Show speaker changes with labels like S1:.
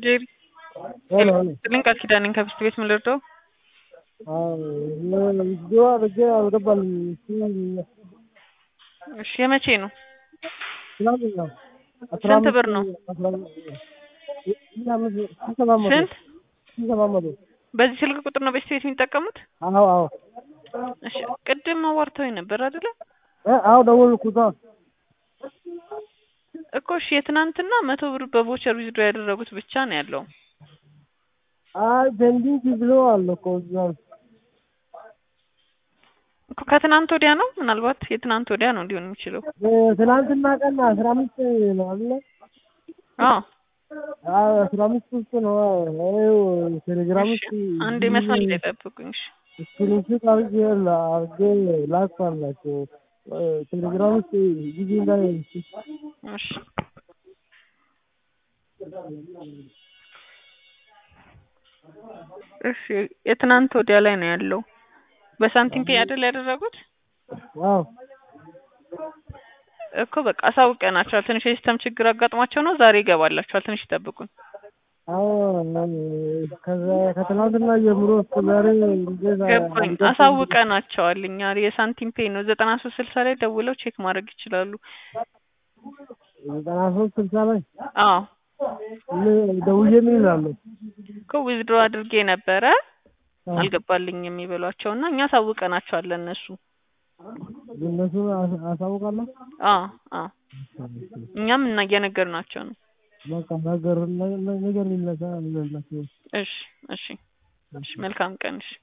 S1: ጄሪ
S2: ሄሎ ሄሎ
S1: ስልኝ ቃል ኪዳን ነኝ ከብስት ቤት ምን ልርዳው?
S2: ቪዲዮ አድርጌ አልገባልኝ።
S1: እሺ የመቼ ነው?
S2: ትናንትና አስራ
S1: ስንት
S2: አምስት
S1: ብር ነው?
S2: አስራ አምስት ሺህ አምስት ሺህ ሰባት መቶ
S1: ስንት?
S2: ሺህ ሰባት መቶ
S1: በዚህ ስልክ ቁጥር ነው በስት ቤት የሚጠቀሙት?
S2: አዎ አዎ
S1: እሺ ቅድም አዋርተውኝ ነበር አይደለ?
S2: እ አዎ ደወልኩት። አዎ
S1: እኮ እሺ የትናንትና መቶ ብር በቮቸር ዊዝድሮ ያደረጉት ብቻ ነው ያለው።
S2: አይ ፔንዲንግ ብሎ አለ እኮ እዛ
S1: እኮ ከትናንት ወዲያ ነው ምናልባት የትናንት ወዲያ ነው ሊሆን የሚችለው።
S2: ትናንትና ቀን አስራ አምስት ነው አለ
S1: አዎ
S2: አዎ አስራ አምስት ውስጥ ነው ይኸው ቴሌግራም
S1: እሺ
S2: ውስጥ
S1: አንዴ መስመር ላይ ጠብቁኝ። እሺ
S2: ስክሪንሾት አድርጌ አድርጌ ላክፋላቸው ቴሌግራም ውስጥ ጊዜ ላይ
S1: እሺ እሺ የትናንት ወዲያ ላይ ነው ያለው። በሳንቲም ፔ አይደል ያደረጉት?
S2: አዎ
S1: እኮ በቃ አሳውቀናቸዋል። ትንሽ የሲስተም ችግር አጋጥሟቸው ነው። ዛሬ ይገባላቸዋል። ትንሽ ይጠብቁን።
S2: አዎ ከዛ ከትናንትና ጀምሮ እስከ ዛሬ እንዴት
S1: ገባኝ። አሳውቀናቸዋል። እኛ የሳንቲም ፔ ነው ዘጠና ሶስት ስልሳ ላይ ደውለው ቼክ ማድረግ ይችላሉ።
S2: ዘጠና ሶስት ስልሳ ላይ
S1: አዎ
S2: ምን- ደውዬ ምን ይላሉ?
S1: እኮ ዊዝድሮ አድርጌ ነበረ አልገባልኝም የሚበሏቸው እና እኛ አሳውቀናቸዋለን እነሱ
S2: እነሱ አሳውቃለሁ።
S1: አዎ አዎ እኛም እና እየነገርናቸው ነው።
S2: በቃ ነገር ነገር ይለታ ይላቸው
S1: እሺ እሺ እሺ መልካም ቀን እሺ